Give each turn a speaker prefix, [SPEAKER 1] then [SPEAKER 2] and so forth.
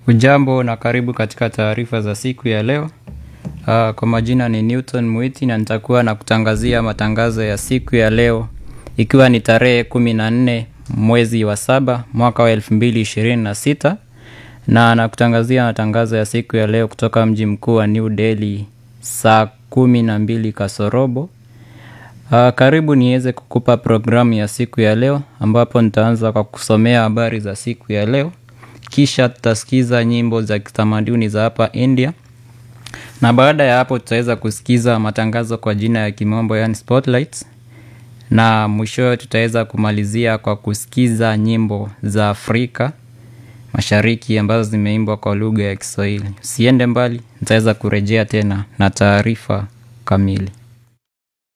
[SPEAKER 1] Hujambo na karibu katika taarifa za siku ya leo. Uh, kwa majina ni Newton Mwiti na nitakuwa na kutangazia matangazo ya siku ya leo ikiwa ni tarehe kumi na nne mwezi wa saba mwaka wa elfu mbili ishirini na sita na nakutangazia matangazo ya siku ya leo kutoka mji mkuu wa New Delhi saa kumi na mbili kasorobo. Uh, karibu niweze kukupa programu ya siku ya leo ambapo nitaanza kwa kusomea habari za siku ya leo kisha tutasikiza nyimbo za kitamaduni za hapa India na baada ya hapo tutaweza kusikiza matangazo kwa jina ya kimombo yani spotlights na mwishowe tutaweza kumalizia kwa kusikiza nyimbo za Afrika Mashariki ambazo zimeimbwa kwa lugha ya Kiswahili. Usiende mbali, nitaweza kurejea tena na taarifa kamili.